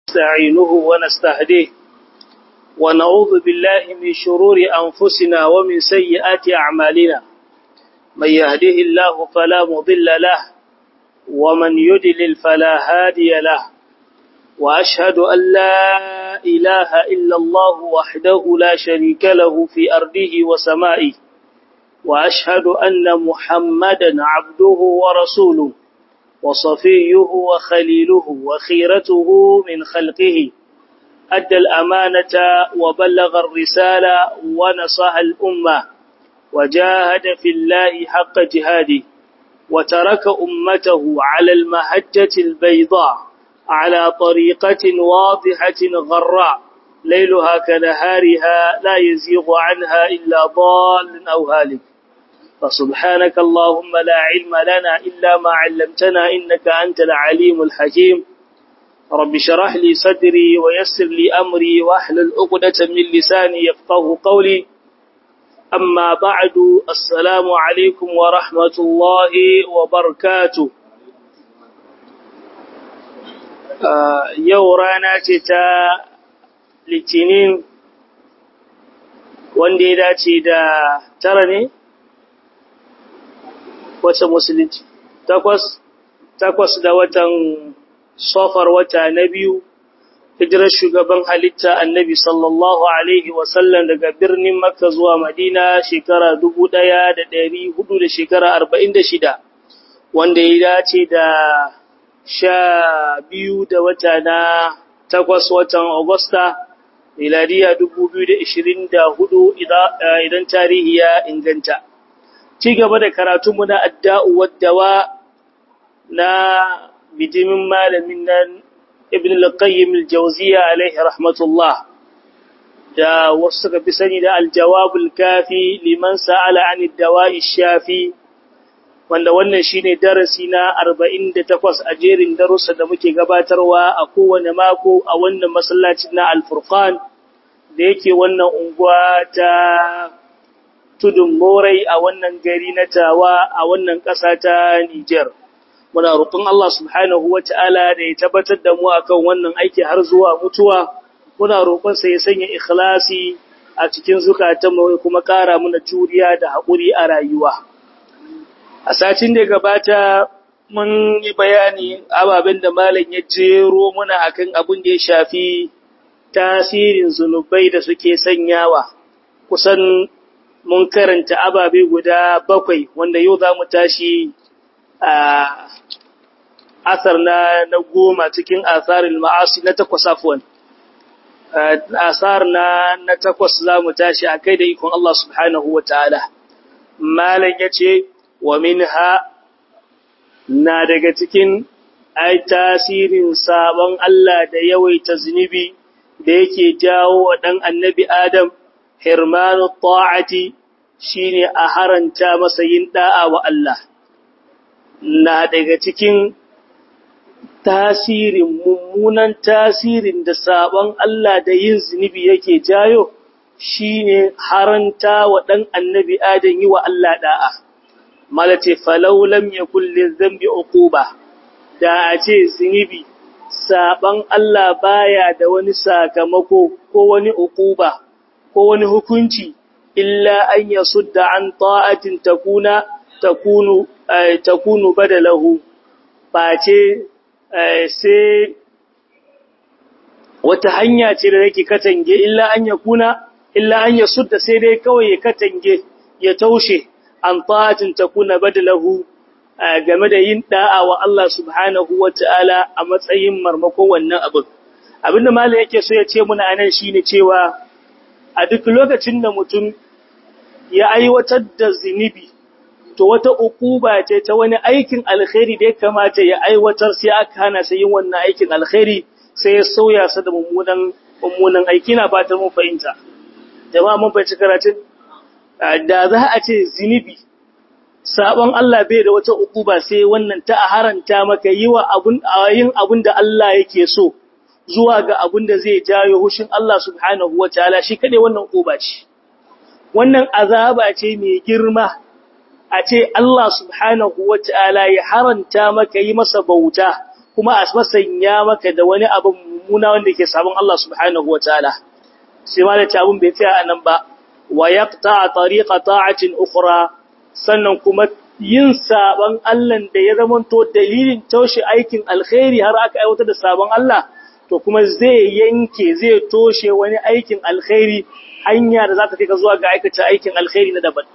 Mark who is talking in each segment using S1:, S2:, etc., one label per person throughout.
S1: نستعينه ونستهديه ونعوذ بالله من شرور أنفسنا ومن سيئات أعمالنا من يهده الله فلا مضل له ومن يدلل فلا هادي له وأشهد أن لا إله إلا الله وحده لا شريك له في أرضه وسمائه وأشهد أن محمدا عبده ورسوله وصفيه وخليله وخيرته من خلقه أدى الأمانة وبلغ الرسالة ونصح الأمة وجاهد في الله حق جهاده وترك أمته على المهجة البيضاء على طريقة واضحة غراء ليلها كنهارها لا يزيغ عنها إلا ضال أو هالك فسبحانك اللهم لا علم لنا إلا ما علمتنا إنك أنت العليم الحكيم رب شرح لي صدري ويسر لي أمري واحلل عقدة من لساني يفقه قولي أما بعد السلام عليكم ورحمة الله وبركاته yau rana ce ta litinin wanda ya dace da tara ne? wace musulunci takwas takwas da watan sofar wata na biyu hijirar shugaban halitta annabi sallallahu alaihi wasallam daga birnin makka zuwa madina shekara dubu ɗaya da ɗari hudu da shekara arba'in da shida wanda ya dace da sha biyu da wata na takwas watan Agusta, miladiya dubu biyu da ishirin da hudu idan tarihi ya inganta. Ci gaba da karatunmu na adda'u waddawa na bijimin malamin nan Ibn al-Qayyim al-Jawziya alaihi rahmatullah da wasu suka fi sani da aljawabul kafi liman sa'ala an dawa'i shafi wanda wannan shine darasi na 48 a jerin darussa da muke gabatarwa a kowane mako a wannan masallacin na Al-Furqan da yake wannan unguwa ta Tudun Morai a wannan gari na Tawa a wannan ƙasa ta Niger muna roƙon Allah subhanahu wata'ala da ya tabbatar da mu akan wannan aiki har zuwa mutuwa muna roƙon sa ya sanya ikhlasi a cikin zukatanmu kuma ƙara mana juriya da haƙuri a rayuwa a satin da gabata mun yi bayani ababen da malam ya jero muna akan abin da ya shafi tasirin zunubai da suke sanyawa kusan mun karanta ababe guda bakwai wanda yau za mu tashi a asar na, na goma cikin asarin ma'asi na takwas afuwan asar na, na takwas za mu tashi a kai da ikon Allah subhanahu wa ta'ala malam ya ce wa minha na daga cikin ai tasirin sabon Allah da yawaita zunubi da yake jawo wa dan annabi Adam hirmanu ta'ati shine a haranta masa yin da'a wa Allah na daga cikin tasirin mummunan tasirin da sabon Allah da yin zunubi yake jayo shine haranta wa dan annabi Adam yi wa Allah da'a malace falau lam yakul lizambi uquba da a ce zunubi saban Allah baya da wani sakamako ko wani uquba ko wani hukunci illa an yasudda an ta'atin takuna takunu takunu badalahu face sai wata hanya ce da yake katange illa an yakuna illa an yasudda sai dai kawai ya katange ya taushe an ta'atin takuna badalahu game da yin da'a wa Allah subhanahu wata'ala a matsayin marmakon wannan abin abinda malam yake so ya ce muna anan shine cewa a duk lokacin da mutum ya aiwatar da zinubi to wata ukuba ce ta wani aikin alkhairi da ya kamata ya aiwatar sai aka hana sai yin wannan aikin alkhairi sai ya sauya sa da mummunan mummunan aiki na fatan mun fahimta jama'a mun fahimci karatun da za a ce zinubi sabon Allah bai da wata ukuba sai wannan ta haranta maka yi wa abun yin abun da Allah yake so zuwa ga abun da zai jayo hushin Allah subhanahu wataala shi kade wannan ukuba ce wannan azaba ce mai girma a ce Allah subhanahu wataala ya haranta maka yi masa bauta kuma a masanya maka da wani abin mummuna wanda ke sabon Allah subhanahu wataala sai ma da abun bai tsaya anan ba wa yaqta tariqa ta'atin ukhra sannan kuma yin sabon Allah da ya zamanto dalilin taushe aikin alkhairi har aka aiwatar da sabon Allah to kuma zai yanke zai toshe wani aikin alkhairi hanya da za ta kai ka zuwa ga aikata aikin alkhairi na daban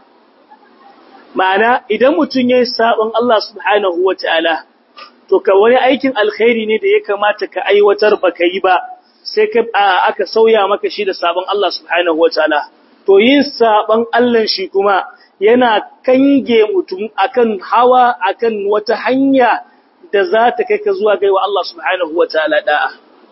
S1: ma'ana idan mutum ya yi sabon Allah subhanahu wa ta'ala to ka wani aikin alkhairi ne da ya kamata ka aiwatar ba ka yi ba sai ka aka sauya maka shi da sabon Allah subhanahu wa ta'ala to yin sabon Allah shi kuma yana kange mutum akan hawa akan wata hanya da za ta kai ka zuwa gaiwa Allah subhanahu wa ta'ala da'a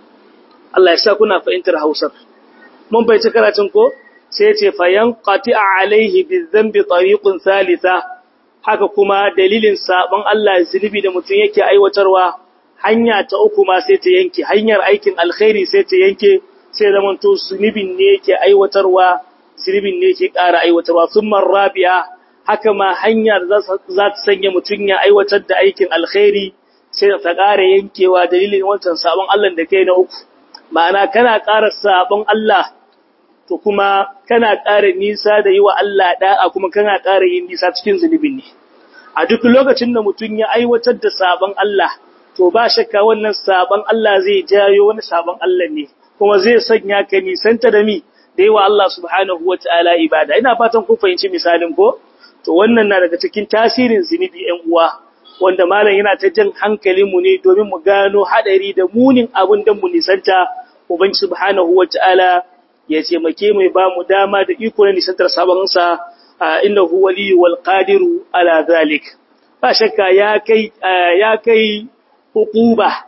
S1: Allah ya sa kuna fahimtar Hausar mun bai ci karatun ko sai ce fayan qati'a alaihi bizambi tariqun thalitha haka kuma dalilin sabon Allah zulbi da mutum yake aiwatarwa hanya ta uku ma sai ta yanke hanyar aikin alkhairi sai ta yanke sai zaman to zulubin ne yake aiwatarwa zulubin ne yake ƙara aiwatarwa thumma rabi'a haka ma hanyar za ta sanya mutum ya aiwatar da aikin alkhairi sai ta ƙara yankewa dalilin wancan sabon Allah da kai na uku ma'ana kana ƙara sabon Allah to kuma kana ƙara nisa da yi wa Allah ɗa'a kuma kana ƙara yin nisa cikin zunubin ne. A duk lokacin da mutum ya aiwatar da sabon Allah, to ba shakka wannan sabon Allah zai jayo wani sabon Allah ne, kuma zai sanya ka nisanta da mi da yi wa Allah subhanahu wa ta'ala ibada. Ina fatan kun fahimci misalin ko? To wannan na daga cikin tasirin zunubi ‘yan uwa, wanda malam yana ta jan hankalinmu ne domin mu gano haɗari da munin abin da mu nisanta, Ubangi subhanahu wa ta'ala ya taimake mai ba mu dama da iko na nisantar sabonsa innahu waliyyu wal qadiru ala zalik ba shakka ya kai ya kai hukuba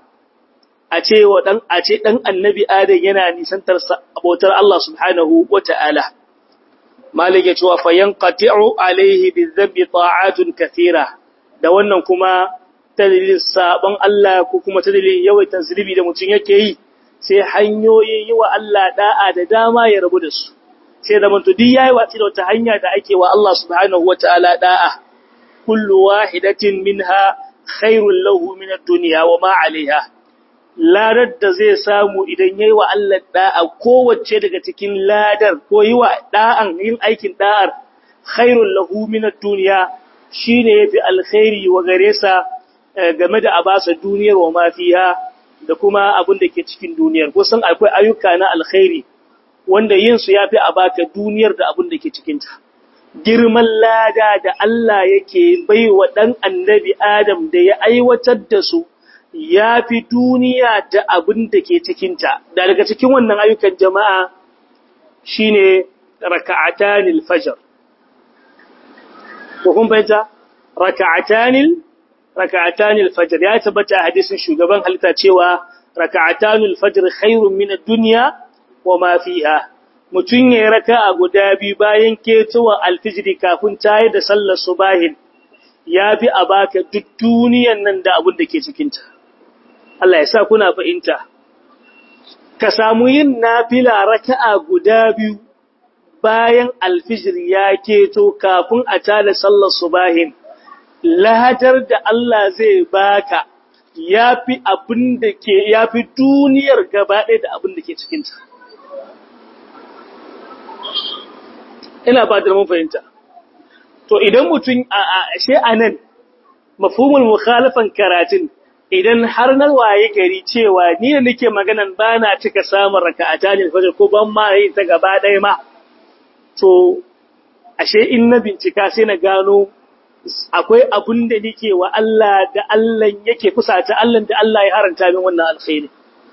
S1: a ce wa dan a ce dan annabi adam yana nisantar abotar Allah subhanahu wataala malik ya ce wa fayanqati'u alaihi bizambi ta'atun kathira da wannan kuma dalilin sabon Allah ko kuma dalilin yawaita zulbi da mutun yake yi sai hanyoyin yi wa Allah da'a da dama ya rabu da su sai da mantu duk yayi watsi da wata hanya da ake wa Allah subhanahu wataala da'a kullu wahidatin minha khairul lahu min ad-dunya wa ma 'alayha ladar da zai samu idan yayi wa Allah da'a kowace daga cikin ladar ko yi wa da'an yin aikin da'ar khairul lahu min ad-dunya shine yafi alkhairi wa gare sa game da abasa duniyar wa ma fiha da kuma abin da ke cikin duniyar kusan akwai ayyuka na alkhairi wanda yin su yafi a baka duniyar da abin da ke cikinta girman lada da Allah yake baiwa dan annabi Adam da ya aiwatar da su yafi duniya da abin da ke cikinta da daga cikin wannan ayyukan jama'a shine raka'atanil fajr ko kun bayyana raka'atanil raka'atanil fajr ya tabbata hadisin shugaban halitta cewa raka'atanil fajr khairun min ad-dunya wa ma fiha mutun ya raka'a guda bi bayan ketowa alfijri kafin tayi da sallar subahin yafi a baka duk duniyan nan da abin da ke cikin ta Allah ya sa kuna fahimta ka samu yin nafila raka'a guda biyu bayan alfijri ya keto kafin a tada sallar subahin lahadar da Allah zai baka yafi abin da ke yafi duniyar gaba ɗaya da abin da ke cikinta. Ina ba da mun fahimta. To idan mutum a ashe anan mafhumul mukhalafan karatun idan har na waye gari cewa ni da nake maganan bana cika samun raka'ata ne fajr ko ban ma yi ta gaba ɗaya ma to ashe in na bincika sai na gano akwai abun da nake wa Allah da Allah yake kusata Allah da Allah ya haranta min wannan alkhairi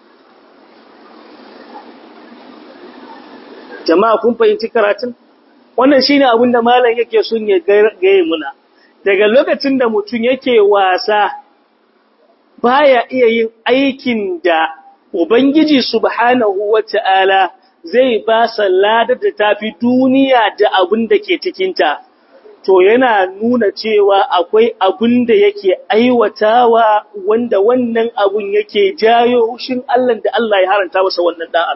S1: jama'a kun fahimci karatun wannan shine abun da malam yake son ya gaye muna daga lokacin da mutum yake wasa baya iya yin aikin da ubangiji subhanahu wata'ala zai ba sa ladar da tafi duniya da abun da ke cikinta to yana nuna cewa akwai abun da yake aiwatawa wanda wannan abun yake jayo hushin Allah da Allah ya haranta masa wannan da'ar.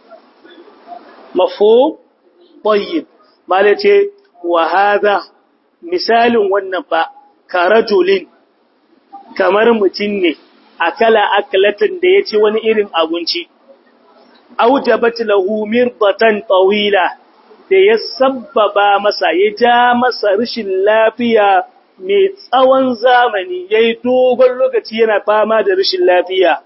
S1: Mafo, tayyib, mala ce, wa haza misalin wannan ba, karajulin, kamar mutum ne, akala aklatan da ya ci wani irin abinci aujabat lahu mirbatan tawila da ya sabbaba masa ya ja masa rashin lafiya mai tsawon zamani yayi dogon lokaci yana fama da rashin lafiya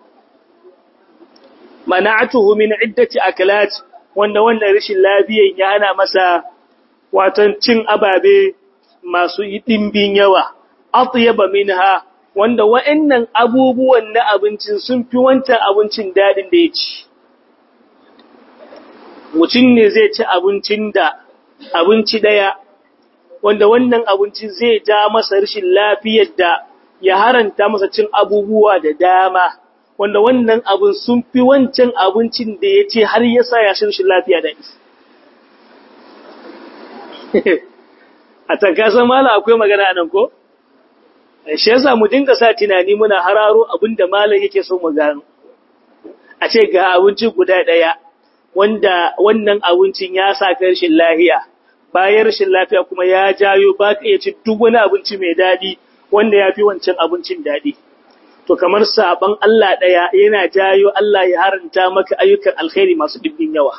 S1: mana'atuhu min iddati aklat wanda wannan rashin lafiyan ya hana masa watan cin ababe masu dimbin yawa atyaba minha wanda wa'annan abubuwan na abincin sun fi wancan abincin dadin da ya ci mutum ne zai ci abincin da abinci daya wanda wannan abincin zai ja masa rashin lafiyar da ya haranta masa cin abubuwa da dama wanda wannan abin sun fi wancan abincin da ya ce har ya sa ya rashin lafiya da isi a tankasan mala akwai magana nan ko? shi yasa mu dinga sa tunani muna hararo abin da malam yake so mu gano a ce ga abinci guda ɗaya wanda wannan abincin ya sa ka rashin lafiya bayan rashin lafiya kuma ya jayo ba ka iya ci duk wani abinci mai daɗi wanda ya fi wancan abincin daɗi to kamar saban Allah ɗaya yana jayo Allah ya haranta maka ayyukan alkhairi masu dibbin yawa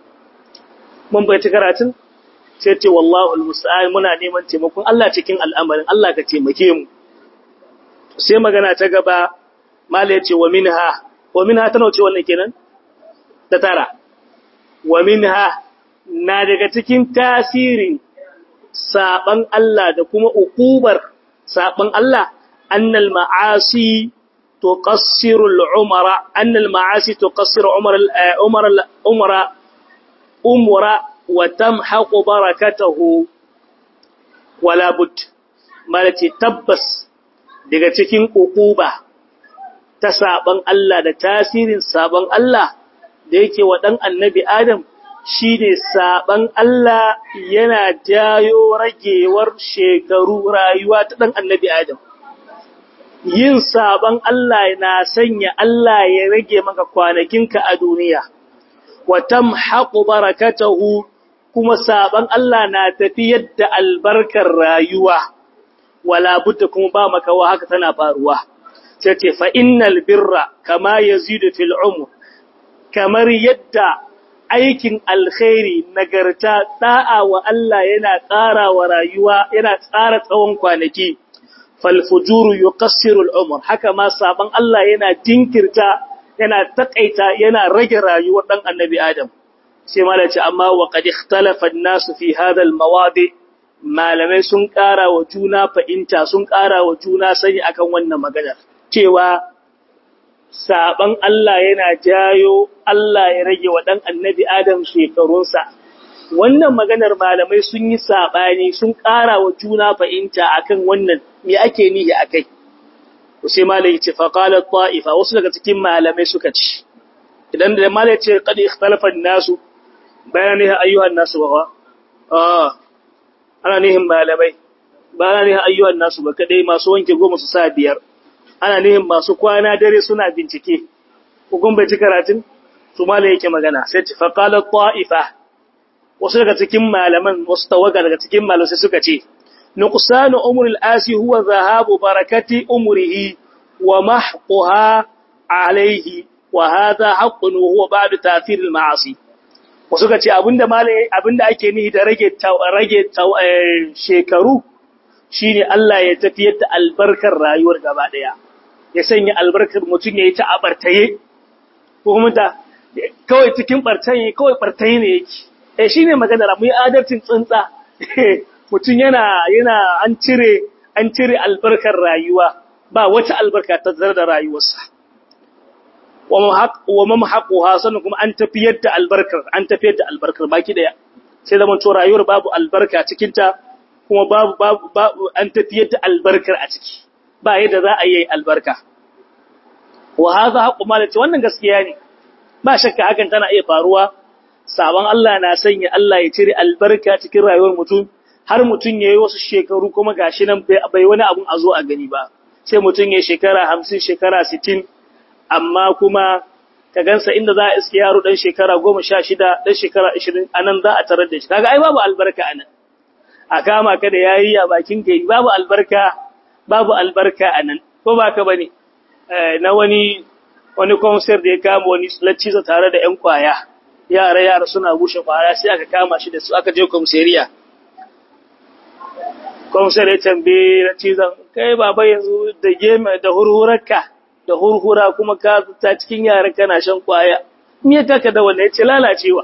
S1: mun bai karatun sai ce wallahu almusta'an muna neman taimakon Allah cikin al'amarin Allah ka taimake mu sai magana ta gaba mala yace wa minha wa minha tana ce wannan kenan ta tara wa minha na daga cikin tasirin saban Allah da kuma ukubar saban Allah annal ma'asi tuqassiru al-umara annal ma'asi tuqassiru umara umara umara umra wa tamhaqu barakatahu wala bud malati tabbas daga cikin ukuba ta saban Allah da tasirin saban Allah da yake wa dan annabi Adam shine saban Allah yana jayo ragewar shekaru rayuwa ta dan annabi Adam yin saban Allah na sanya Allah ya rage maka kwanakinka a duniya wa tamhaqu barakatahu kuma saban Allah na tafiyar da albarkar rayuwa wala budda kuma ba makawa haka tana faruwa sai ce fa innal birra kama yazidu fil umr kamar yadda aikin alkhairi nagarta da'a wa Allah yana tsara wa rayuwa yana tsara tsawon kwanaki fal fujuru yuqassiru al umr haka ma saban Allah yana jinkirta yana takaita yana rage rayuwar dan annabi Adam sai malaci amma wa qad ikhtalafa an-nas fi hadha al-mawadi malamai sun ƙara wa juna fahimta sun ƙara wa juna sani akan wannan maganar cewa saban Allah yana jayo Allah ya rage wa dan annabi Adam shekarunsa wannan maganar malamai sun yi sabani sun ƙara wa juna fahimta akan wannan me ake nihi akai sai malai ce fa qala ta'ifa wasu daga cikin malamai suka ci idan da malai ce qad ikhtalafa an-nasu bayani ayyuhan nasu wa ah ana nihin malamai ba ana nihin ayyuhan nasu ba kadai masu wanke goma su sa biyar ana nihin masu kwana dare suna bincike hukun bai ci karatun su malai yake magana sai ci faqala ta'ifa wasu daga cikin malaman wasu tawaga daga cikin malamai suka ce nuqsanu umril asi huwa zahabu barakati umrihi wa mahquha alayhi wa hadha haqqun huwa ba'da ta'thir al ma'asi wasu ka ce abinda malai abinda ake nihi da rage rage shekaru shine Allah ya tafiyar da albarkar rayuwar gaba daya ya sanya albarkar mutum yayi ta abartaye ko kuma ta kawai cikin bartaye kawai bartaye ne yake eh shine magana mu yi adalcin tsuntsa mutum yana yana an cire an cire albarkar rayuwa ba wata albarka ta zar da rayuwarsa wa mamhaquha sannan kuma an tafiyar da albarkar an tafiyar da albarkar baki daya sai zaman to rayuwar babu albarka cikin ta kuma babu babu an tafiyar da albarkar a ciki ba yadda za a yi albarka wa hadha haqqu malati wannan gaskiya ne ba shakka hakan tana iya faruwa sabon Allah na sanya Allah ya cire albarka cikin rayuwar mutum har mutum yayi wasu shekaru kuma gashi nan bai wani abun a zo a gani ba sai mutum ya shekara 50 shekara 60 amma kuma ka gansa inda za a iske yaro dan shekara 16 dan shekara 20 anan za a tarar da shi kaga ai babu albarka anan a kama ka da yayi a bakin gari babu albarka babu albarka anan ko ba ka bane na wani wani concert da ya kama wani lacciza tare da ƴan kwaya yara yara suna bushe kwaya sai aka kama shi da su aka je komisariya komisar ya tambaye laccizan kai baba yanzu da game da hurhurarka da hurhura kuma ka ta cikin yara kana shan kwaya me ya taka da wannan yace lalacewa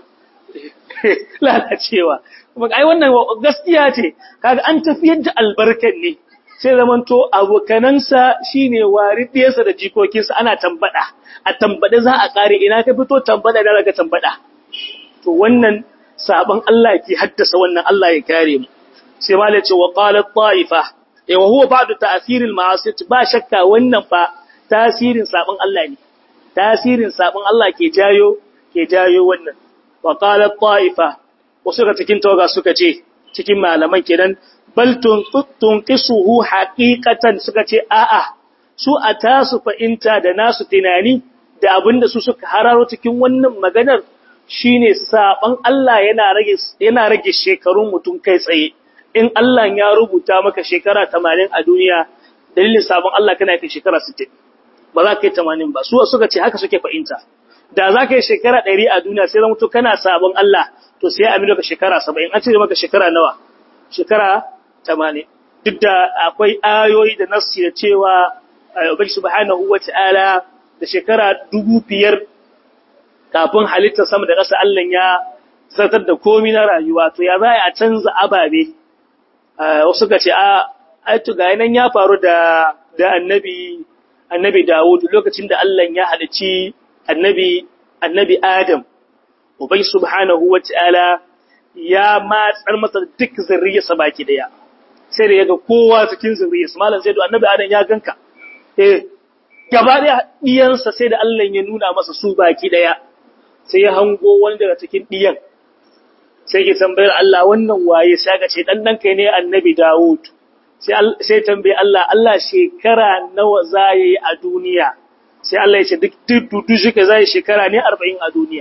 S1: lalacewa kuma ai wannan gaskiya ce kaga an tafiyar da albarkan ne sai zamanto abokanansa shine waridiyarsa da jikokinsa ana tambada a tambade za a kare ina ka fito tambada da daga tambada to wannan sabon Allah ke haddasa wannan Allah ya kare mu sai malai ce wa qalat ta'ifa eh wa huwa ba'du ta'thiril ma'asi ba shakka wannan fa tasirin sabon Allah ne tasirin sabon Allah ke jayo ke jayo wannan wa qalat ta'ifa wasu ga cikin tawaga suka ce cikin malaman kenan bal tunqisuhu haqiqatan suka ce a'a su a tasu fa'inta da nasu tunani da abinda su suka hararo cikin wannan maganar shine saban Allah yana rage yana rage shekarun mutum kai tsaye in Allah ya rubuta maka shekara 80 a duniya dalilin sabon Allah kana kai shekara 60 ba za ka yi 80 ba su suka ce haka suke fa'inta da za ka yi shekara 100 a duniya sai zama kana sabon Allah to sai a maka shekara 70 an cire maka shekara nawa shekara 80 duk da akwai ayoyi da nassi da cewa Ubangi subhanahu wata'ala da shekara 5000 kafin halittar sama da ƙasa Allah ya zartar da komai na rayuwa to ya za a canza ababe wasu ka ce a aitu ga nan ya faru da da annabi annabi Dawud lokacin da Allah ya halicci annabi annabi Adam ubai subhanahu wataala ya matsar masa duk zuriyarsa baki daya sai da yaga kowa cikin zuriyarsa malam sai da annabi Adam ya ganka eh gaba da diyansa sai da Allah ya nuna masa su baki daya sai ya hango wani daga cikin diyan sai ke tambayar Allah wannan waye sai ga ce dan dan kai ne annabi Dawud sai sai tambaye Allah Allah shekara nawa zai yi a duniya sai Allah ya ce duk dudu shi ka zai shekara ne 40 a duniya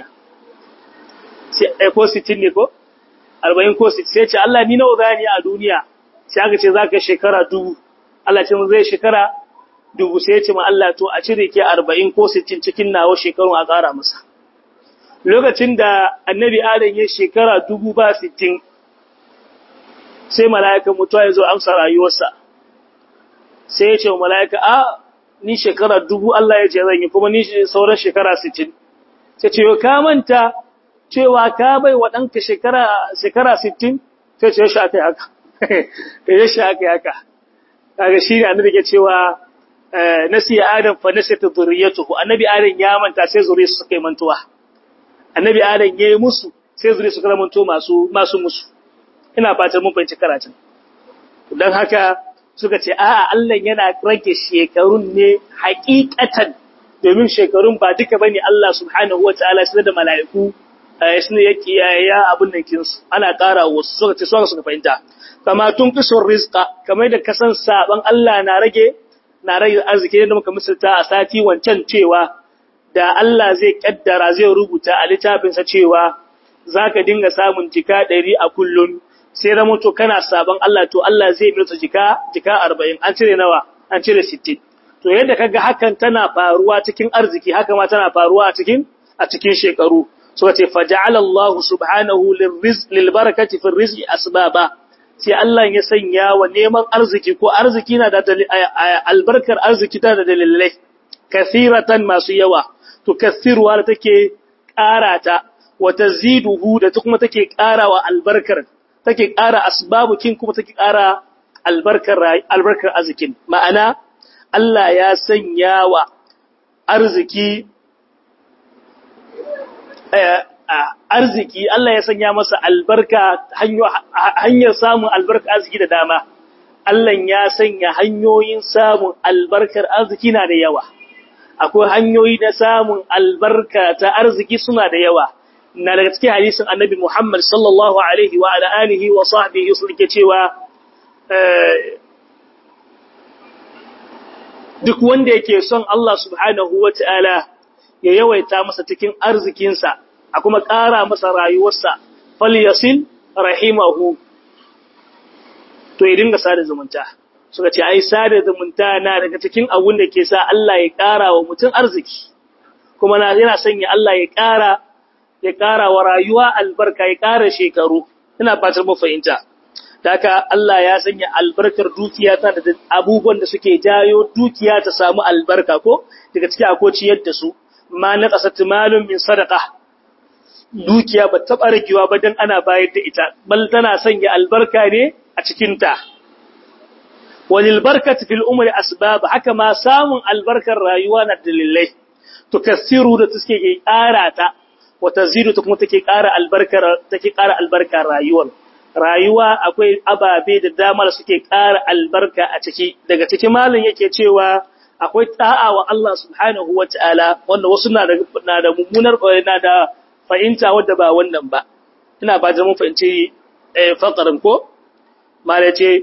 S1: sai ai ko 60 ne ko 40 ko 60 sai ce Allah ni nawa zai yi a duniya sai aka ce zaka shekara dubu Allah ce mun zai shekara dubu sai ya ce ma Allah to a cire ke 40 ko 60 cikin nawa shekarun a ƙara masa lokacin da annabi Adam ya shekara dubu ba sittin sai mala'ikan mutuwa ya zo amsa rayuwarsa sai ya ce wa mala'ika a ni shekara dubu Allah ya ce zan yi kuma ni sauran shekara sittin sai ce ka manta cewa ka bai wa ɗanka shekara sittin sai ce ya sha aka yi haka ya sha aka yi haka kaga shi ne annabi ke cewa nasiya adam fa nasiyatu dhurriyyatuhu annabi adam ya manta sai zuriyarsa suka yi mantuwa annabi adam ya yi musu sai zuri su karamanto masu masu musu ina fatan mun fahimci karatun don haka suka ce a'a Allah yana rage shekarun ne hakikatan domin shekarun ba duka bane Allah subhanahu wataala sai da mala'iku sai yake ya abun nan kinsu ana ƙara wasu suka ce suka suka fahimta kama tun kisur rizqa kamar da kasan saban Allah na rage na rage arziki da muka misalta a sati wancan cewa da Allah zai kaddara zai rubuta a littafinsa cewa za ka dinga samun jika ɗari a kullum sai zama to kana sabon Allah to Allah zai mirta jika jika arba'in an cire nawa an cire sittin to yadda kaga hakan tana faruwa cikin arziki haka ma tana faruwa a cikin a cikin shekaru suka ce faja'ala Allah subhanahu lirrizq lilbarakati fi rizqi asbaba sai Allah ya sanya wa neman arziki ko arziki na da albarkar arziki tana da dalilai kathiratan masu yawa tukathirwa da take ƙara ta wa taziduhu da ta kuma take ƙara wa albarkar take ƙara asbabukin kuma take ƙara albarkar albarkar arzikin ma'ana Allah ya sanya wa arziki arziki Allah ya sanya masa albarka hanyar samun albarkar arziki da dama Allah ya sanya hanyoyin samun albarkar arziki na da yawa akwai hanyoyi na samun albarka ta arziki suna da yawa na daga cikin hadisin annabi Muhammad sallallahu alaihi wa ala alihi wa sahbihi sun ke cewa duk wanda yake son Allah subhanahu wa ta'ala ya yawaita masa cikin arzikinsa a kuma ƙara masa rayuwarsa falyasil rahimahu to ya dinga sada zumunta suka ce ai sada zumunta na daga cikin abun da ke sa Allah ya ƙara wa mutum arziki kuma na yana sanya Allah ya ƙara ya ƙara wa rayuwa albarka ya ƙara shekaru ina fatar mu fahimta haka Allah ya sanya albarkar dukiya ta da abubuwan da suke jayo dukiya ta samu albarka ko daga cikin akwai ciyar da su ma na kasat malum min sadaqa dukiya ba ta barkewa ba dan ana bayar da ita bal tana sanya albarka ne a cikin ta walil barkati fil umri asbab haka ma samun albarkar rayuwa na dalilai tukassiru da take ƙara ta wa tazidu ta kuma take ƙara albarkar take ƙara albarkar rayuwar rayuwa akwai ababe da dama da suke ƙara albarka a ciki daga cikin malin yake cewa akwai ta'a wa Allah subhanahu wa ta'ala wanda wasu na da na da mummunar na da fahimta wadda ba wannan ba ina ba da mun fahimci faqarin ko malai ce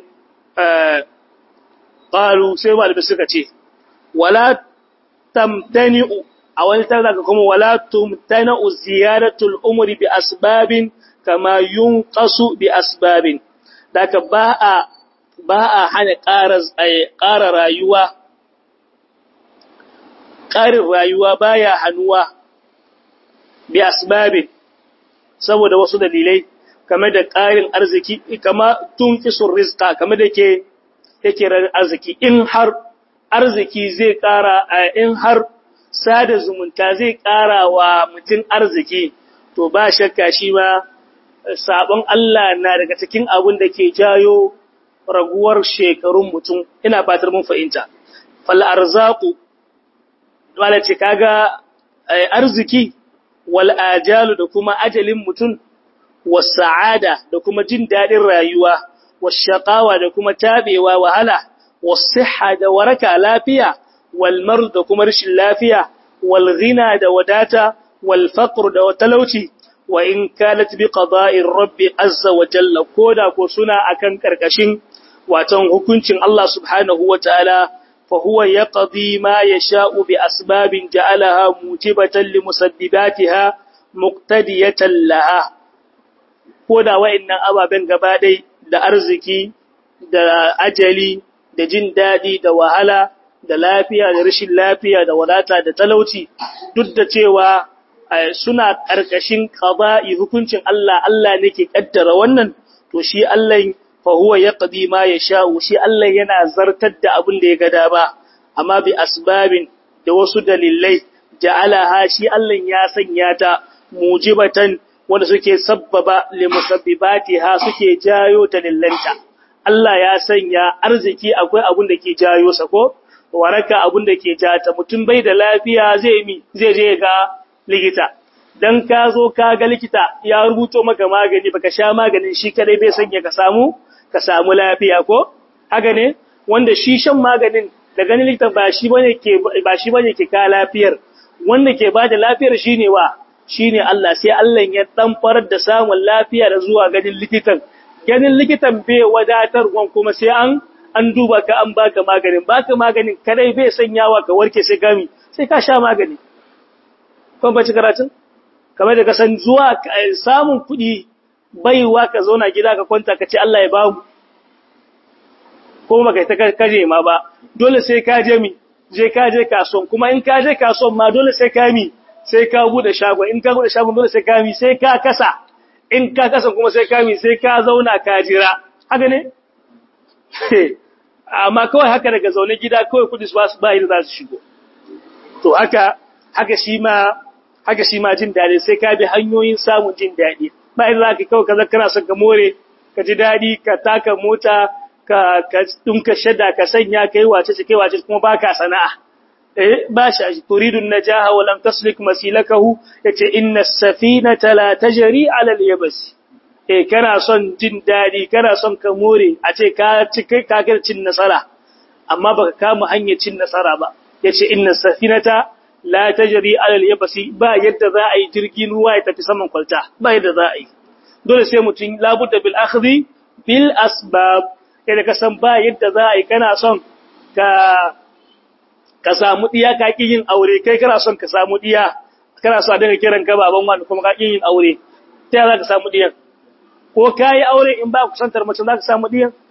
S1: qalu sai malai suka ce wala tamtani'u a wani tana kuma wala tumtana'u ziyaratul umri bi asbabin kama yunqasu bi asbabin daga ba a ba a hana ƙara rayuwa ƙarin rayuwa baya hanuwa bi asbabin saboda wasu dalilai kamar da ƙarin arziki kama tunqisul rizqa kamar da ke yake arziki in har arziki zai ƙara in har sada zumunta zai ƙara wa mutum arziki to ba shakka shi ma sabon Allah na daga cikin abin da ke jayo raguwar shekarun mutum ina fatar mun fahimta fal arzaqu wala ce kaga arziki wal ajalu da kuma ajalin mutum was sa'ada da kuma jin dadin rayuwa was shaqawa da kuma tabewa wahala was sihha da waraka lafiya wal marad da kuma rashin lafiya wal ghina da wadata wal faqr da talauci wa in kanat bi qada'ir rabbi azza wa jalla koda ko suna akan karkashin watan hukuncin Allah subhanahu wa ta'ala fa huwa yaqdi ma yasha'u bi asbabin ja'alaha mujibatan li musabbibatiha muqtadiyatan laha koda wa'annan ababen gaba dai da arziki da ajali da jin dadi da wahala da lafiya da rashin lafiya da wadata da talauci duk da cewa suna ƙarƙashin ƙaba'i hukuncin Allah, Allah ne ke ƙaddara wannan, to shi Allah fahuwa ya ƙadi ma ya sha'u, shi Allah yana zartar da abin da ya gada ba, amma bi asbabin da wasu dalilai, ja'alaha shi Allah ya sanya ta mujibatan wanda suke sabbaba limusabbibati ha suke jayo dalilanta. Allah ya sanya arziki akwai abin da ke jayo sa ko? Waraka abin da ke jata mutum bai da lafiya zai mi zai je ga likita dan ka zo ka ga likita ya rubuto maka magani baka sha maganin shi kadai bai sanya ka samu ka samu lafiya ko haka ne wanda shi shan maganin da ganin likita ba shi bane ke ba shi bane ke ka lafiyar wanda ke bada lafiyar shine wa shine Allah sai Allah ya dan farar da samun lafiya da zuwa ganin likitan ganin likitan bai wadatar wan kuma sai an an duba ka an baka maganin baka maganin kadai bai sanyawa ka warke sai gami sai ka sha magani kun bace karatun kamar da kasan zuwa samun kuɗi baiwa ka zauna gida ka kwanta ka ce Allah ya bamu ko maka ta kaje ma ba dole sai ka je mi je ka je kasuwan kuma in ka je kasuwan ma dole sai ka mi sai ka bude shagon in ka bude shagon dole sai ka mi sai ka kasa in ka kasa kuma sai ka mi sai ka zauna ka jira haka ne amma kawai haka daga zaune gida kawai kudi su ba su ba za su shigo to haka haka shi ma haka shi ma jin daɗi sai ka bi hanyoyin samun jin daɗi ba idan zaka kawai kaza kana son ka more ka ji daɗi ka taka mota ka ka dinka shada ka sanya kai wace ce kai wace kuma baka sana'a eh ba shi turidu najaha wa lam taslik masilakahu yace inna as-safinata la tajri 'ala al-yabs eh kana son jin daɗi kana son ka more a ce ka ci kai ka cin nasara amma baka kama hanyar cin nasara ba yace inna as-safinata la tajri ala al-yabsi ba yadda za a yi jirgin ruwa ya tafi saman kwalta ba yadda za a yi dole sai mutum labudda bil akhdhi bil asbab kada ka san ba yadda za a yi kana son ka ka samu diya ka ki yin aure kai kana son ka samu diya kana so a dinga kiran ka baban wani kuma ka ki yin aure ta za ka samu diyan ko kai aure in ba ku santar mace za ka samu diyan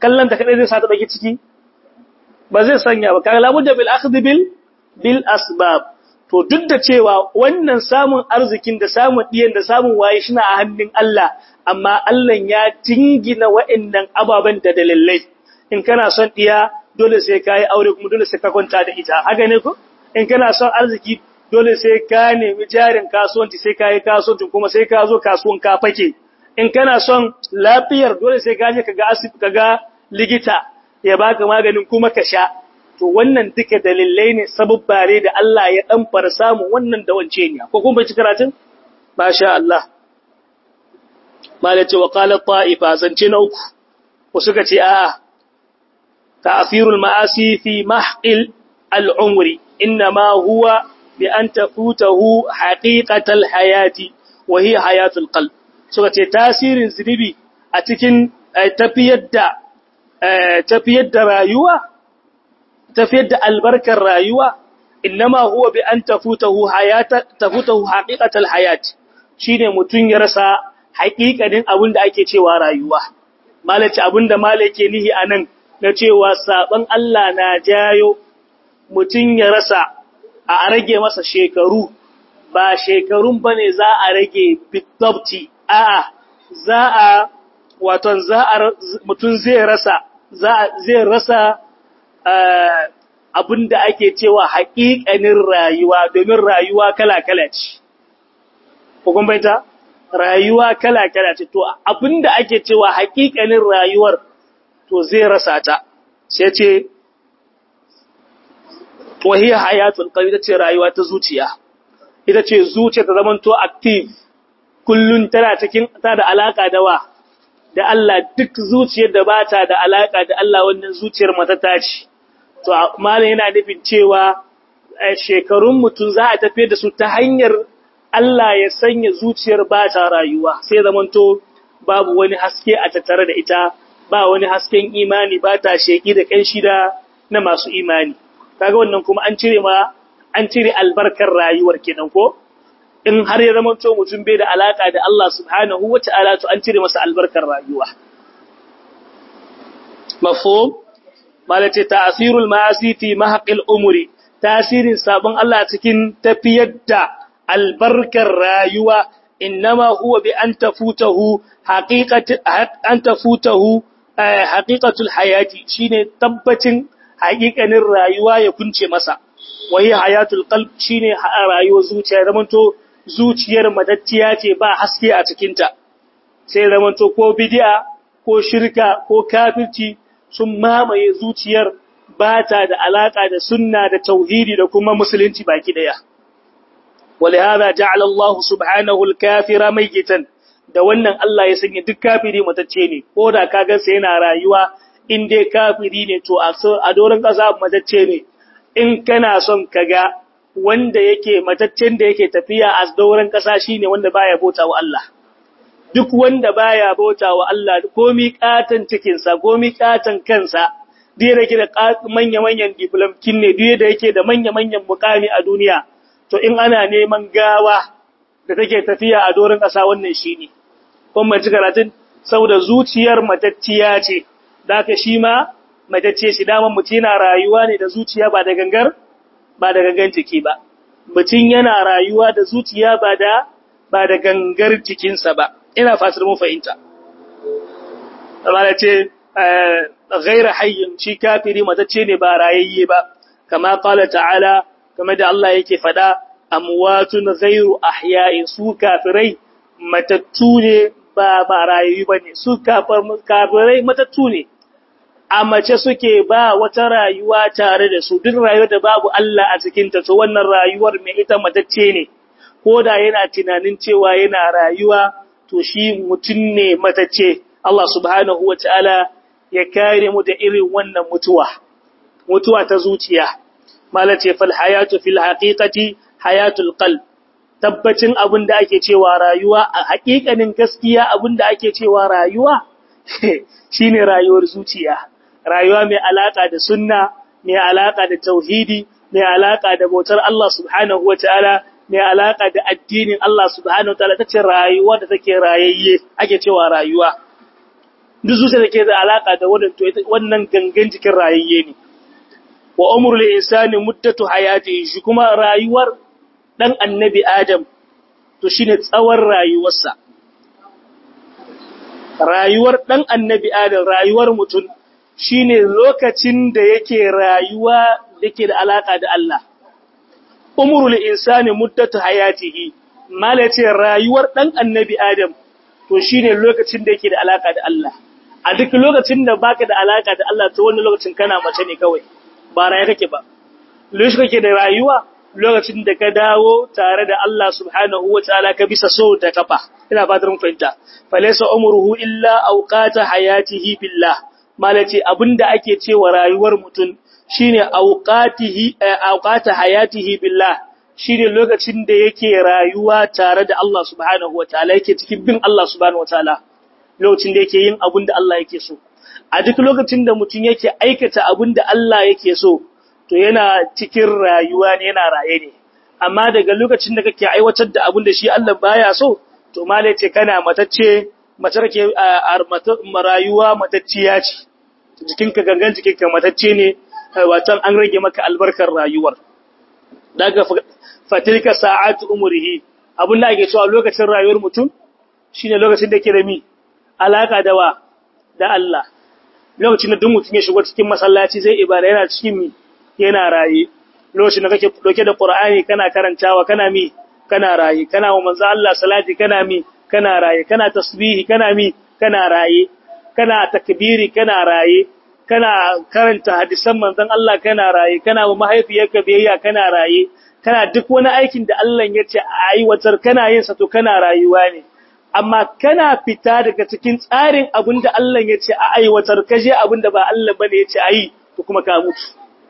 S1: kallon ta kadai zai sa ta dauki ciki ba zai sanya ba kaga labudda bil akhdh bil bil asbab to duk da cewa wannan samun arzikin da samun diyan da samun waye shi a hannun Allah amma Allah ya jingina wa'annan ababen da dalilai in kana son diya dole sai ka yi aure kuma dole sai ka kwanta da ita haka ne ko in kana son arziki dole sai ka nemi jarin kasuwanci sai ka yi kasuwanci kuma sai ka zo kasuwan ka fake in kana son lafiyar dole sai ka je kaga asibiti kaga likita ya baka maganin kuma ka sha to wannan duka dalilai ne sababbare da Allah ya dan fara samu wannan da wance ne ko kun bai ci karatun masha Allah malace wa qala ta'ifa zance na uku ko suka ce a'a ta'thirul ma'asi fi mahqil al-umri inma huwa bi an tafutahu haqiqatal hayati wa hiya hayatul qalb suka ce tasirin zunubi a cikin tafiyar da tafiyar da rayuwa tafiyar da albarkar rayuwa innama huwa bi an tafutahu hayata tafutahu haqiqatal hayat shine mutun ya rasa haƙiƙanin abin da ake cewa rayuwa malaci abin da malake nihi anan na cewa saban Allah na jayo mutun ya rasa a rage masa shekaru ba shekarun bane za a rage bitabti a'a za a waton za a mutun zai rasa zai rasa abin da ake cewa haƙiƙanin rayuwa domin rayuwa kala-kala ce. Hukun baita? Rayuwa kala-kala ce, to abin da ake cewa haƙiƙanin rayuwar to zai rasa ta, sai ce, wahiyar hayatun ƙari ita ce rayuwa ta zuciya, ita ce zuciya ta zamanto active, kullum tana cikin ta da alaƙa da wa, da Allah duk zuciyar da ba ta da alaƙa da Allah wannan zuciyar mata ta ce. to malam yana nufin cewa shekarun mutum za a tafi da su ta hanyar Allah ya sanya zuciyar ba ta rayuwa sai zamanto babu wani haske a tattare da ita ba wani hasken imani ba ta sheki da kanshi da na masu imani kaga wannan kuma an cire ma an cire albarkar rayuwar kenan ko in har ya zamanto mutum bai da alaka da Allah subhanahu wata'ala to an cire masa albarkar rayuwa mafhum malace ta'asirul ma'asi fi mahqil umri tasirin sabon Allah cikin tafiyar da albarkar rayuwa innama huwa bi an tafutahu haqiqatu an tafutahu haqiqatul hayati shine tabbacin haƙiƙanin rayuwa ya kunce masa wai hayatul qalb shine rayuwar zuciya zamanto zuciyar madacciya ce ba haske a cikinta sai zamanto ko bid'a ko shirka ko kafirci sun mamaye zuciyar ba ta da alaƙa da sunna da tauhidi da kuma musulunci baki ɗaya. Wale haza ja'ala Allah subhanahu al-kafira maigitan da wannan Allah ya sanya duk kafiri matacce ne ko da ka ga sai yana rayuwa in dai kafiri ne to a doron ƙasa matacce ne in kana son ka ga wanda yake mataccen da yake tafiya a doron ƙasa shine wanda baya bauta wa Allah. duk wanda baya bauta wa Allah komi katan cikinsa komi katan kansa duk da yake da manya-manyan diplomkin ne duk da yake da manya-manyan mukami a duniya to in ana neman gawa da take tafiya a doron ƙasa wannan shine kun mai karatun saboda zuciyar matacciya ce da ka shi ma matacce shi daman mutum yana rayuwa ne da zuciya ba da gangar ba da gangan jiki ba mutum yana rayuwa da zuciya ba da ba da gangar jikinsa ba ina fatar mun fahimta amma ce ghaira hayyin shi kafiri matacce ne ba rayayye ba kama qala ta'ala kama da Allah yake fada amwatun ghairu ahya'in su kafirai matattu ne ba ba rayayyu bane su kafirai matattu ne a mace suke ba wata rayuwa tare da su duk rayuwar da babu Allah a cikin ta to wannan rayuwar mai ita matacce ne ko da yana tunanin cewa yana rayuwa to shi mutum ne matacce Allah subhanahu wa ta'ala ya kare mu da irin wannan mutuwa, mutuwa ta zuciya, malace fal hayatu fil haƙiƙati hayatul qalb tabbacin abin da ake cewa rayuwa a haƙiƙanin gaskiya abin da ake cewa rayuwa shine rayuwar zuciya, rayuwa mai alaƙa da sunna, mai alaƙa da tauhidi, mai alaƙa da bautar Allah subhanahu wa ta'ala mai alaƙa da addinin Allah subhanahu wataala tace rayuwa da take rayayye ake cewa rayuwa duk zuciya da ke da alaka da wannan to wannan gangan jikin rayayye ne wa umrul insani muddatu hayatihi shi kuma rayuwar dan annabi adam to shine tsawon rayuwarsa rayuwar dan annabi adam rayuwar mutum shine lokacin da yake rayuwa yake da alaka da Allah umrul insani muddatu hayatihi mala ce rayuwar dan annabi adam to shine lokacin da yake da alaka da Allah a duk lokacin da baka da alaka da Allah to wannan lokacin kana mace ne kawai ba raye kake ba lokacin kake da rayuwa lokacin da ka dawo tare da Allah subhanahu wataala ka bisa so da kafa ina fatar mun fahimta falaysa umruhu illa awqata hayatihi billah malaci abinda ake cewa rayuwar mutum shine awqatihi awqata hayatihi billah shine lokacin da yake rayuwa tare da Allah subhanahu wataala yake cikin bin Allah subhanahu wataala lokacin da yake yin abin da Allah yake so a duk lokacin da mutum yake aikata abin da Allah yake so to yana cikin rayuwa ne yana raye ne amma daga lokacin da kake aiwatar da abin da shi Allah baya so to malai ce kana matacce matar ke rayuwa matacciya ce jikinka gangan jikinka matacce ne watan an rage maka albarkar rayuwar daga fatilka sa'atu umrihi abin da ake cewa lokacin rayuwar mutum shine lokacin da yake da mi alaka da wa da Allah lokacin da duk mutum ya shigo cikin masallaci zai ibada yana cikin mi yana raye lokacin da kake doke da Qur'ani kana karantawa kana mi kana raye kana wa manzo Allah salati kana mi kana raye kana tasbihi kana mi kana raye kana takbiri kana raye kana karanta hadisan manzon Allah kana raye kana wa mahaifiyarka biyayya kana raye kana duk wani aikin da Allah ya ce a aiwatar kana yin sa to kana rayuwa ne amma kana fita daga cikin tsarin abin da Allah ya ce a aiwatar kaje abin da ba Allah bane ya ce a yi to kuma ka mutu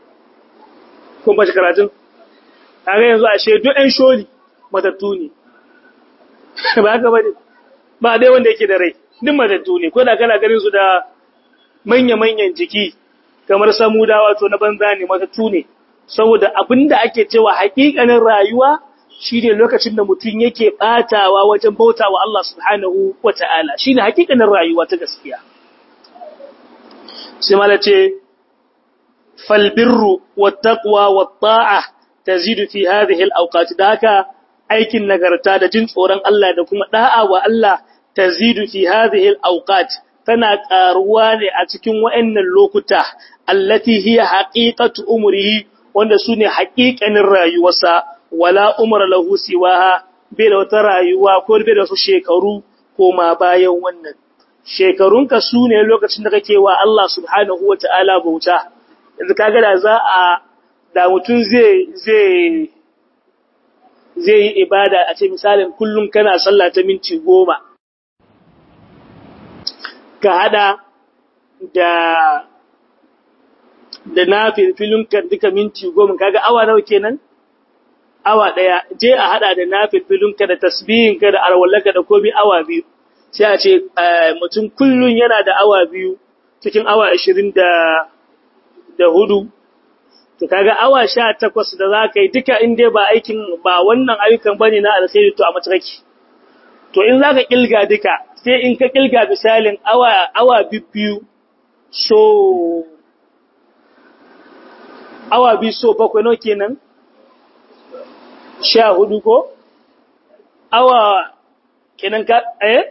S1: kun ba shi karatun kaga yanzu a shedu ɗan sholi matattu ne ba haka bane ba dai wanda yake da rai duk matattu ne ko da kana ganin su da manya-manyan jiki kamar samudawa to na banza ne matattu ne saboda abinda ake cewa haƙiƙanin rayuwa shine lokacin da mutum yake batawa wajen bautawa Allah subhanahu wata'ala shine haƙiƙanin rayuwa ta gaskiya sai mala ce fal birru wattaqwa watta'a tazidu fi hadhihi al-awqat daka aikin nagarta da jin tsoron Allah da kuma da'a wa Allah tazidu fi hadhihi al-awqat tana karuwa ne a cikin wayannan lokuta allati hiya haqiqatu umrihi wanda sune haƙiƙanin rayuwarsa wala umra lahu siwaha bai da wata rayuwa ko bai da wasu shekaru ko ma bayan wannan shekarunka su ne lokacin da kake wa Allah subhanahu wata'ala bauta yanzu kaga da za a da mutum zai zai zai yi ibada a ce misalin kullum kana sallah ta minti goma ka hada da da na filfilunka duka minti goma kaga awa nawa kenan awa daya je a hada da na filfilunka da tasbihinka da alwallaka da komi awa biyu sai a ce mutum kullun yana da awa biyu cikin awa ashirin da da hudu to kaga awa sha takwas da za ka yi duka in dai ba aikin ba wannan ayyukan bane na alkhairi to a matsarki to in za ka kilga duka sai in ka kilga misalin awa awa biyu so awa biyu so bakwai no kenan sha hudu ko awa kenan ka eh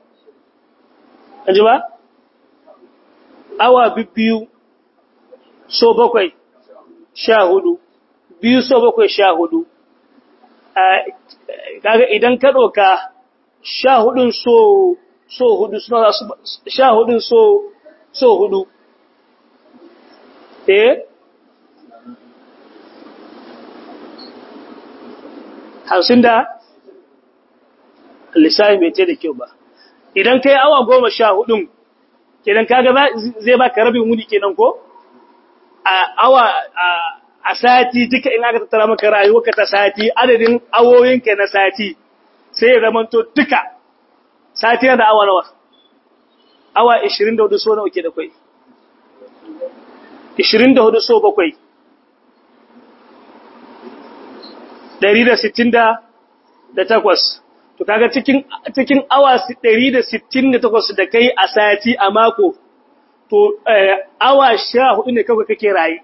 S1: ba awa biyu so bakwai sha hudu biyu so bakwai sha hudu kaga idan ka ɗauka sha hudun so so hudu suna su sha hudun so so hudu eh hamsin da lissafi bai ce da kyau ba idan kai awa goma sha hudun kenan kaga zai baka rabin wuni kenan ko a awa a sati duka in aka tattara maka rayuwarka ta sati adadin awoyinka na sati sai ya zamanto duka sati yana da awa nawa awa 24 so nawa ke da kwai 24 so bakwai 168 to kaga cikin cikin awa 168 da kai a sati a mako to awa 14 ne kawai kake rayi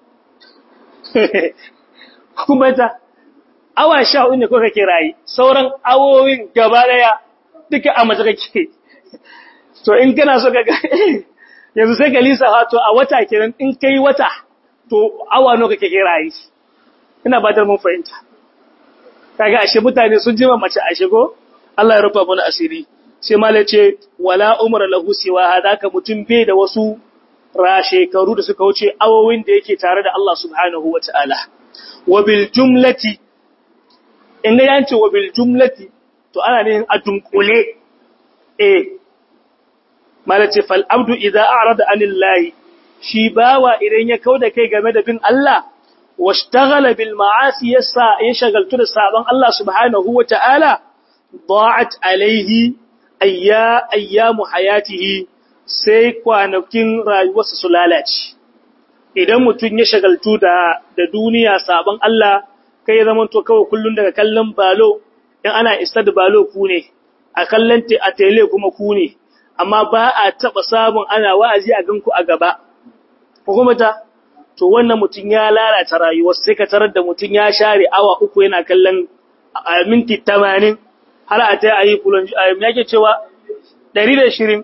S1: kuma ta awa 14 ne kawai kake rayi sauran awowin gaba daya duka a mace kake to in kana so kaga yanzu sai ka lisa to a wata kenan in kai wata to awa nawa kake rayi ina ba da mun fahimta kaga ashe mutane sun jima mace ashe ko Allah ya rufa mana asiri sai malai ce wala umra lahu siwa hadaka mutum bai da wasu ra shekaru da suka wuce awowin da yake tare da Allah subhanahu wataala wa bil jumlati in ga yanci wa bil jumlati to ana ne a dunkule eh malai ce fal abdu idza a'rada anillahi shi bawa idan ya kauda kai game da bin Allah واشتغل بالمعاصي يسا يشغلت da sabon Allah subhanahu wataala ضاعت عليه ayya ayyamu hayatihi sai kwanakin rayuwarsa su lalace idan mutun ya shagaltu da da duniya sabon Allah kai ya zama to kawai kullun daga kallon balo in ana istad balo ku ne a kallon te a tele kuma ku ne amma ba a taba sabon ana wa'azi a ganku a gaba hukumata to wannan mutum ya lalata rayuwar sai ka tarar da mutum ya share awa uku yana kallon minti 80 har a ta yi kulon me yake cewa 120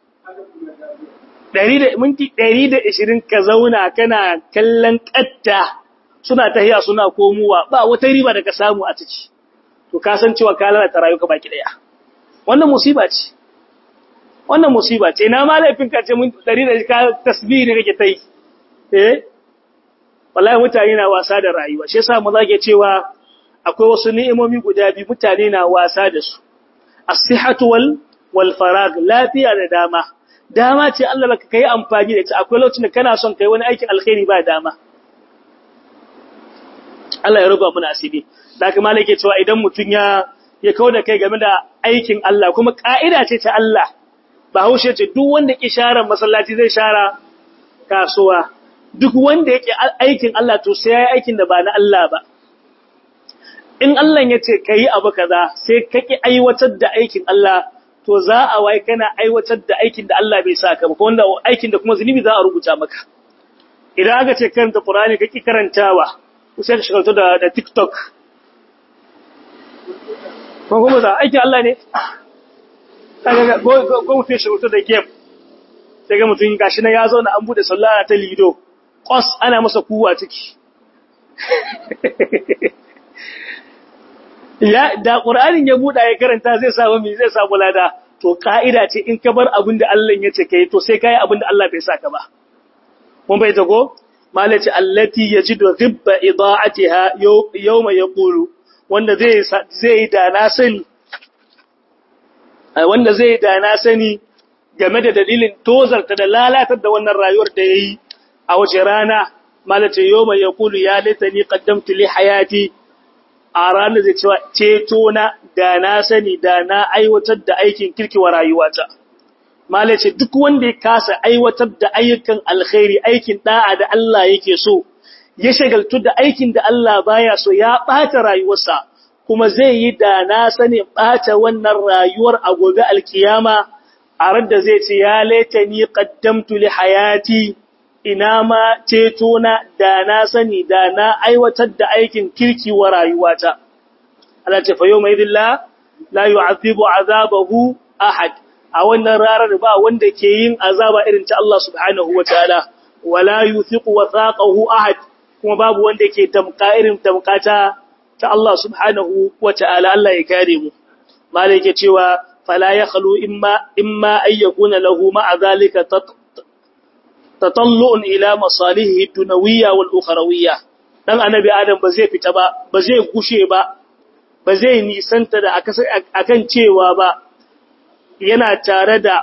S1: minti 120 ka zauna kana kallon katta suna tahiya suna komowa ba wata riba da ka samu a ciki to ka san cewa ka lalata rayuwarka baki daya wannan musiba ce wannan musiba ce ina ma laifin ka ce mun 100 ka tasbihi ne kake tai eh wallahi mutane na wasa da rayuwa shi yasa mu zage cewa akwai wasu ni'imomi guda biyu mutane na wasa da su as-sihhatu wal wal farag lafiya da dama dama ce Allah baka kai amfani da ita akwai lokacin da kana son kai wani aikin alkhairi ba dama Allah ya ruba muna asiri da kuma malaka cewa idan mutun ya ya kauda kai game da aikin Allah kuma ka'ida ce ta Allah ba haushe ce duk wanda ki share masallaci zai share kasuwa duk wanda yake aikin Allah to sai yayi aikin da ba na Allah ba in Allah ya ce kai abu kaza sai kake aiwatar da aikin Allah to za a wai kana aiwatar da aikin da Allah bai saka ba wanda aikin da kuma zunubi za a rubuta maka idan aka ce karanta Qur'ani kake karantawa sai ka shigalto da da TikTok ko kuma da aikin Allah ne kaga go go mutum shigalto da game sai ga mutum gashi na ya zauna an bude sallah ta lido kwas ana masa kuwa ciki ya da qur'anin ya buda ya karanta zai samu mi zai samu lada to ka'ida ce in ka bar abin da Allah ya ce kai to sai kai abin da Allah bai saka ba mun bai tago malaci allati yajidu ghibba ida'atiha yawma yaqulu wanda zai zai da na sani wanda zai da na sani game da dalilin tozarta da lalatar da wannan rayuwar da yayi a wace rana malace yoma ya kulu ya laitani qaddamtu li hayati a ranar zai cewa ceto na da na sani da na aiwatar da aikin kirkiwa rayuwata malace duk wanda ya kasa aiwatar da ayyukan alkhairi aikin da'a da Allah yake so ya shagaltu da aikin da Allah baya so ya bata rayuwarsa kuma zai yi da na sani bata wannan rayuwar a gobe alkiyama a radda zai ce ya laitani qaddamtu li hayati ina ma ceto na da na sani da na aiwatar da aikin kirki wa rayuwata Allah ce fa yau mai dilla la yu'adhibu azabahu ahad a wannan ranar ba wanda ke yin azaba irin ta Allah subhanahu wataala wala yuthiqu wathaqahu ahad kuma babu wanda ke tamka irin tamkata ta Allah subhanahu wataala Allah ya kare mu malai ke cewa fala yakhlu imma imma ayyakuna lahu ma'a zalika tatallu'un ila masalihi dunawiyya wal ukhrawiyya dan annabi adam ba zai fita ba ba zai gushe ba ba zai nisanta da akan cewa ba yana tare da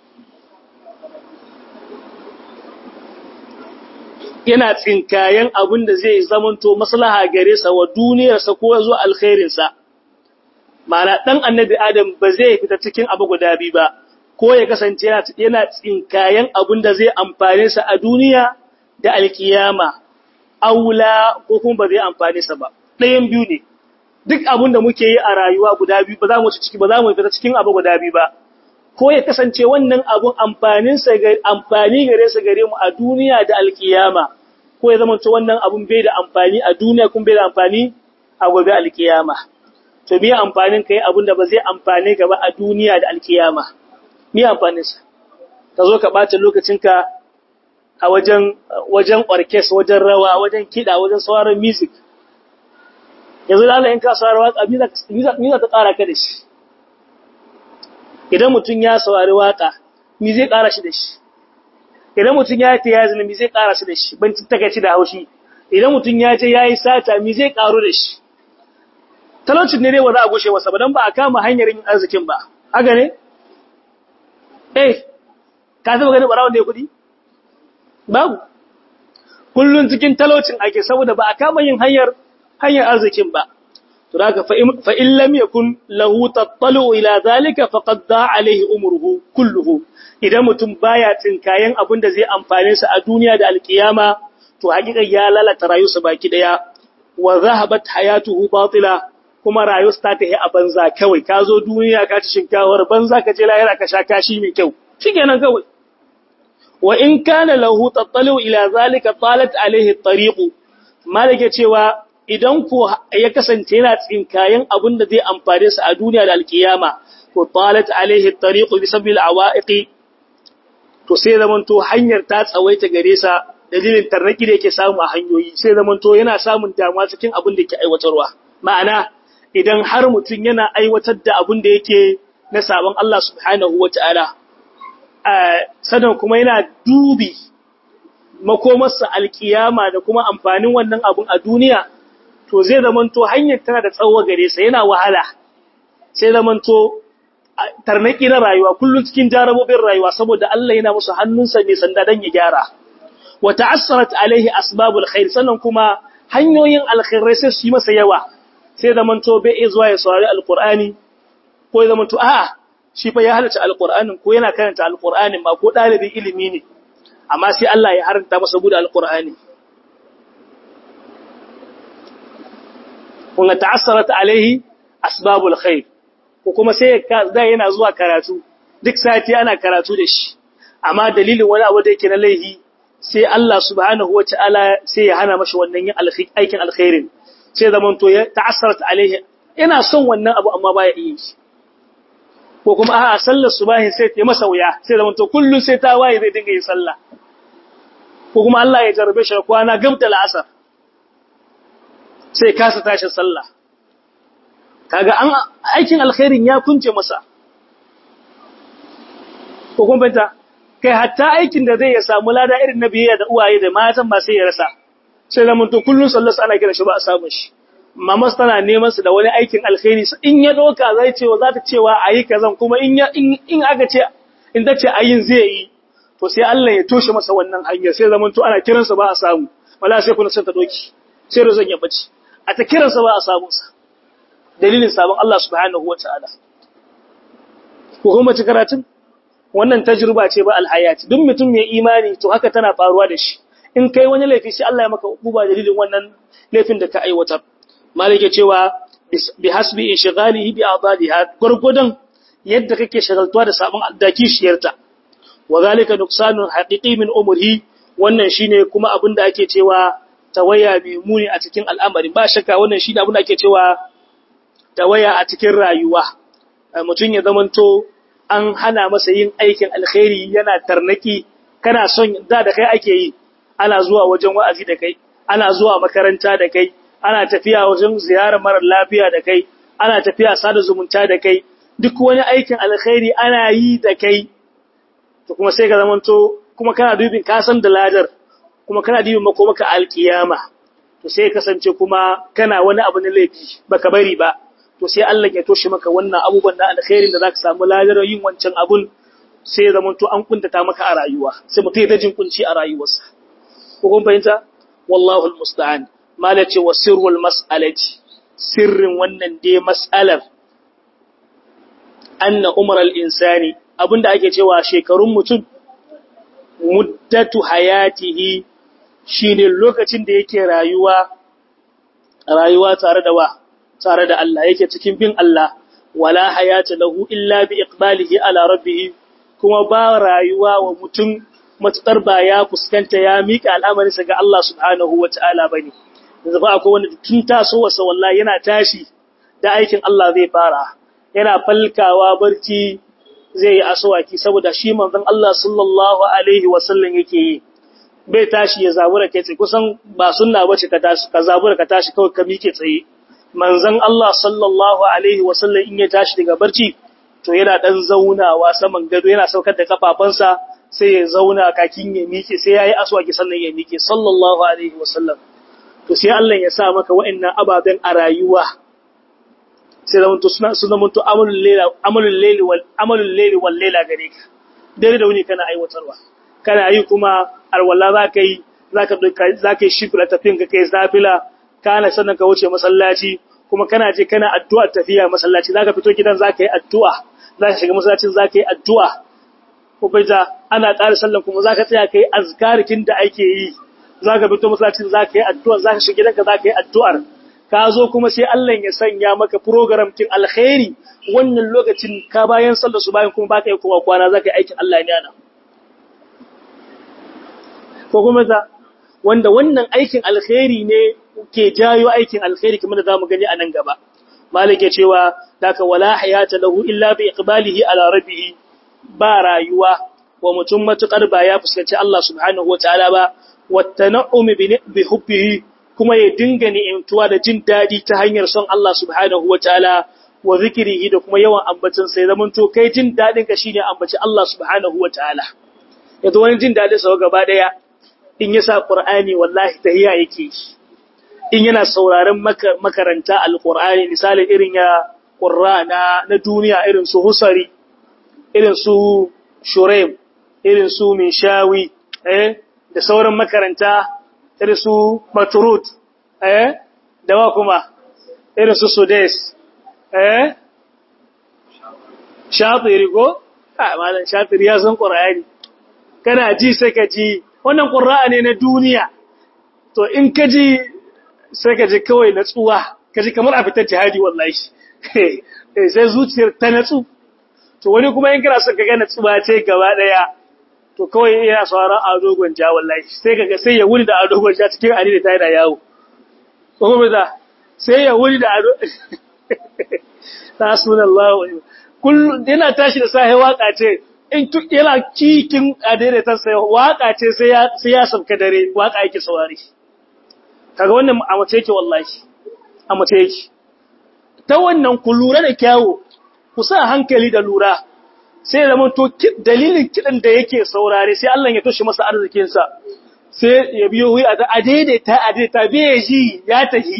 S1: yana tsinkayen abin da zai zamanto maslaha gare sa wa duniyarsa ko zuwa alkhairinsa ma'ana dan annabi adam ba zai fita cikin abu guda biyu ba ko ya kasance yana tsinkayen abin da zai amfane sa a duniya da alkiyama aula ko kuma ba zai amfane sa ba ɗayan biyu ne duk abin da muke yi a rayuwa guda biyu ba za mu ci ciki ba za mu fita cikin abu guda biyu ba ko ya kasance wannan abun amfanin sa ga amfani gare sa gare mu a duniya da alkiyama ko ya zama wannan abun bai da amfani a duniya kuma bai da amfani a gobe alkiyama to me amfanin kai abun da ba zai amfane gaba a duniya da alkiyama me amfanin sa ka zo ka bata lokacinka a wajen wajen orchestra wajen rawa wajen kida wajen sauraron music yanzu da Allah in ka saurari waka me za ta ƙara ka da shi idan mutum ya saurari waka me zai ƙara shi da shi idan mutum ya ta yazina me zai ƙara shi da shi ban takaici da haushi idan mutum ya je yayi sata me zai ƙaro da shi talaucin ne dai ba za a gushe masa ba dan ba a kama hanyar yin arzikin ba haka ne eh ka taba gani barawon da ya kudi babu kullun cikin talaucin ake saboda ba a kama yin hanyar hanyar arzikin ba to daga fa in lam yakun lahu tattalu ila zalika faqad da alaihi umruhu kulluhu idan mutum baya tinkayen abin da zai amfane sa a duniya da alkiyama to hakika ya lalata rayuwarsa baki daya wa zahabat hayatuhu batila kuma rayuwarsa ta tafi a banza kawai ka zo duniya ka ci shinkawar banza ka je lahira ka sha kashi mai kyau shikenan kawai wa in kana lahu tattalu ila zalika talat alaihi at-tariq malike cewa idan ko ya kasance yana tsinkayen abin da zai amfane sa a duniya da alkiyama to talat alaihi at-tariq bi sabil awaiqi to sai zaman to hanyar ta tsawaita gare sa dalilin tarnaki da yake samu a hanyoyi sai zaman to yana samun damuwa cikin abin da yake aiwatarwa ma'ana idan har mutum yana aiwatar da abin da yake na sabon Allah subhanahu wataala sanan kuma yana dubi makomarsa alkiyama da kuma amfanin wannan abun a duniya to zai zamanto hanyar tana da tsawo gare sa yana wahala sai zamanto tarnaki na rayuwa kullum cikin jarabobin rayuwa saboda Allah yana musu hannunsa mai sanda dan ya gyara wa ta'assarat alaihi asbabul khair sannan kuma hanyoyin alkhairai sai su yi masa yawa sai zamanto bai zuwa ya saurari alqur'ani ko ya zamanto a'a shi fa ya halarci alqur'anin ko yana karanta alqur'anin ma ko dalibin ilimi ne amma sai Allah ya haranta masa gudu alqur'ani kun ta'assarat alaihi asbabul khair ko kuma sai da yana zuwa karatu duk sati ana karatu da shi amma dalilin wani abu da yake na laihi sai Allah subhanahu wataala sai ya hana mashi wannan yin aikin alkhairin sai zaman to ya ta'assarat alaihi yana son wannan abu amma baya iya shi ko kuma a'a sallar subahin sai ta masa wuya sai zaman to kullun sai ta waye zai dinga yin sallah ko kuma Allah ya jarabe shi kwana gamta la'asar sai kasa tashin sallah kaga an aikin alkhairin ya kunce masa ko kun banta kai hatta aikin da zai ya samu lada irin na biyayya da uwaye da matan ba sai ya rasa sai zaman to kullun sallarsa ana kira shi ba a samu shi mamas tana neman su da wani aikin alkhairi in ya doka zai cewa za ta cewa ayi kazan kuma in ya in aka ce in ta ce ayin zai yi to sai Allah ya toshe masa wannan hanyar sai zaman to ana kiransa ba a samu wala sai kuna san ta doki sai rozan ya bace a ta kiransa ba a samu sa dalilin sabon Allah subhanahu wataala ko kuma ci karatun wannan tajruba ce ba alhayati duk mutum mai imani to haka tana faruwa da shi in kai wani laifi sai Allah ya maka uba dalilin wannan laifin da ka aiwatar malike cewa bi hasbi inshghalihi bi adadiha gurgudan yadda kake shagaltuwa da sabon da kishiyarta wa zalika nuqsanun haqiqi min umrihi wannan shine kuma abin da ake cewa tawaya bi muni a cikin al'amari ba shakka wannan shine abin da ake cewa tawaya a cikin rayuwa mutun ya zamanto an hana masa yin aikin alkhairi yana tarnaki kana son da da kai ake yi ana zuwa wajen wa'azi da kai ana zuwa makaranta da kai ana tafiya wajen ziyarar mara lafiya da kai ana tafiya sada zumunta da kai duk wani aikin alkhairi ana yi da kai to kuma sai ka zamanto kuma kana dubin ka san da ladar kuma kana dubin mako maka alkiyama to sai kasance kuma kana wani abu na laifi baka bari ba to sai Allah ya toshe maka wannan abubuwan da alkhairin da zaka samu ladar yin wancan abun sai zamanto an kuntata maka a rayuwa sai mutum ya jin kunci a rayuwarsa ko kun fahimta wallahu almusta'an malace wa sirrul mas'alati sirrin wannan dai mas'alar anna umar al-insani abinda ake cewa shekarun mutum muddatu hayatihi shine lokacin da yake rayuwa rayuwa tare da wa tare da Allah yake cikin bin Allah wala hayata lahu illa bi iqbalihi ala rabbih kuma ba rayuwa wa mutum matsar ba ya fuskanta ya mika al'amarinsa ga Allah subhanahu wataala bane yanzu ba akwai wanda tun tasowarsa wallahi yana tashi da aikin Allah zai fara yana falkawa barci zai yi aswaki saboda shi manzon Allah sallallahu alaihi wasallam yake yi bai tashi ya zabura kai tsaye kusan ba sunna bace ka tashi ka zabura ka tashi kawai ka mike tsaye manzon Allah sallallahu alaihi wasallam in ya tashi daga barci to yana dan zaunawa saman gado yana saukar da kafafansa sai ya zauna kakin ya mike sai yayi aswaki sannan ya mike sallallahu alaihi wasallam to sai Allah ya sa maka wa'annan ababen a rayuwa sai da mutu suna suna mutu amalul layla amalul layli wal amalul layli wal layla gare ka dare da wuni kana aiwatarwa kana yi kuma alwala zaka yi zaka zaka yi shifra tafin ka kai zafila kana sannan ka wuce masallaci kuma kana je kana addu'a tafiya masallaci zaka fito gidan zaka yi addu'a zaka shiga masallacin zaka yi addu'a ko bai da ana ƙara sallan kuma zaka tsaya kai azkarikin da ake yi zaka fito masallacin zaka yi addu'a zaka shiga gidanka zaka yi addu'ar ka zo kuma sai Allah ya sanya maka program kin alkhairi wannan lokacin ka bayan sallar su bayan kuma baka yi kowa kwana zaka yi aikin Allah ne ana ko kuma da wanda wannan aikin alkhairi ne ke jayo aikin alkhairi kamar da zamu gani a nan gaba malik ya cewa daka wala hayata lahu illa bi iqbalihi ala rabbih ba rayuwa wa mutum matukar ba ya fuskanci Allah subhanahu wataala ba wattana'umi bi hubbihi kuma ya dinga ni'imtuwa da jin dadi ta hanyar son Allah subhanahu wataala wa zikrihi da kuma yawan ambacin sai zaman to kai jin dadin ka shine ambaci Allah subhanahu wataala yanzu wani jin dadin sa gaba daya in yasa Qur'ani wallahi tahiya yake in yana sauraron makaranta alqur'ani misali irin ya qurra na na duniya irin su husari irin su shuraim irin su minshawi eh da sauran makaranta irin su maturut eh da wa kuma irin su sudes eh shatiri ko ah malan shatiri ya san qur'ani kana ji sai ka ji wannan qur'ani ne na duniya to in ka ji sai ka ji kawai natsuwa ka ji kamar a fitar jihadi wallahi sai zuciyar ta natsu to wani kuma in kana son ka ga natsuwa ce gaba daya to kawai yana sauran ado gwanja wallahi sai kaga sai ya wuni da ado gwanja cikin ari da tayi da yawo ko kuma da sai ya wuni da ado tasbunallahu kullu yana tashi da sahi waka ce in yana cikin adere ta sai waka ce sai ya sai ya sabka dare waka yake saurari kaga wannan a mace yake wallahi a mace yake ta wannan ku lura da kyawu ku sa hankali da lura sai ya zama to dalilin kidan da yake saurare sai Allah ya toshe masa arzikin sa sai ya biyo wuya ta adaidaita adaidaita bai ji ya tahi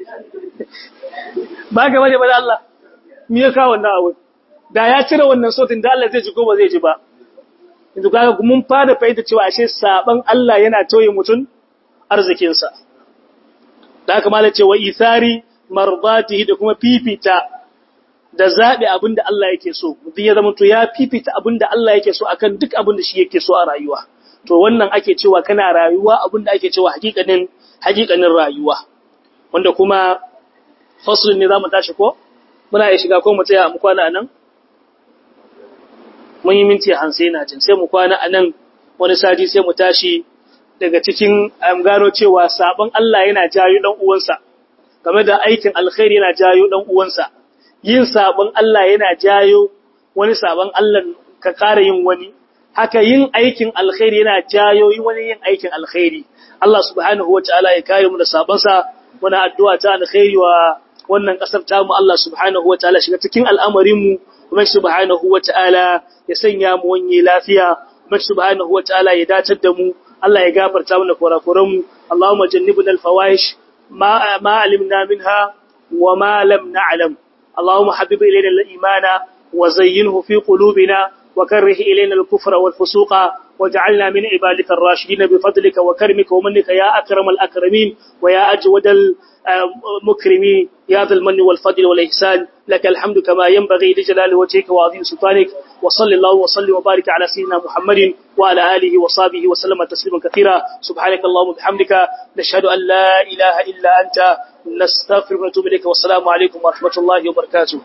S1: ba ga bane ba da Allah me ya kawo wannan abu da ya cire wannan sautin da Allah zai ji ko ba zai ji ba yanzu kaga mun fara fahimta cewa ashe saban Allah yana tauye mutun arzikin sa da haka malai cewa isari mardatihi da kuma fifita da zaɓi abin da Allah yake so, mutum ya zama to ya fifita abin da Allah yake so akan duk abin da shi yake so a rayuwa. To wannan ake cewa kana rayuwa abin da ake cewa hakikanin hakikanin rayuwa. Wanda kuma fasulun ne za mu tashi ko? Muna iya shiga ko mu tsaya mu kwana a nan? Mun yi minti hamsin na jin sai mu kwana a nan wani sati sai mu tashi daga cikin gano cewa sabon Allah yana jayo ɗan uwansa. Game da aikin alkhairi yana jayo ɗan uwansa. yin sabon Allah yana jayo wani sabon Allah ka ƙara yin wani, haka yin aikin alkhairi yana jayo wani yin aikin alkhairi. Allah subhanahu wa ta'ala ya kare mu da sabonsa, wani addu'a ta alkhairi wa wannan ƙasar tamu Allah subhanahu wa ta'ala shiga cikin al'amarinmu, kuma subhanahu wa ta'ala ya sanya mu wanye lafiya, kuma subhanahu wa ta'ala ya dacar da mu, Allah ya gafarta mana kurakuranmu, Allahumma jannibna al-fawahish ma ma alimna minha wa ma lam na'lam. اللهم حبب إلينا الإيمان وزينه في قلوبنا وكره إلينا الكفر والفسوق واجعلنا من عبادك الراشدين بفضلك وكرمك ومنك يا أكرم الأكرمين ويا أجود المكرمين يا ذا المن والفضل والإحسان لك الحمد كما ينبغي لجلال وجهك وعظيم سلطانك وصل الله وسلم وبارك على سيدنا محمد وعلى آله وصحبه وسلم تسليما كثيرا سبحانك اللهم وبحمدك نشهد أن لا إله إلا أنت نستغفرك ونتوب إليك والسلام عليكم ورحمة الله وبركاته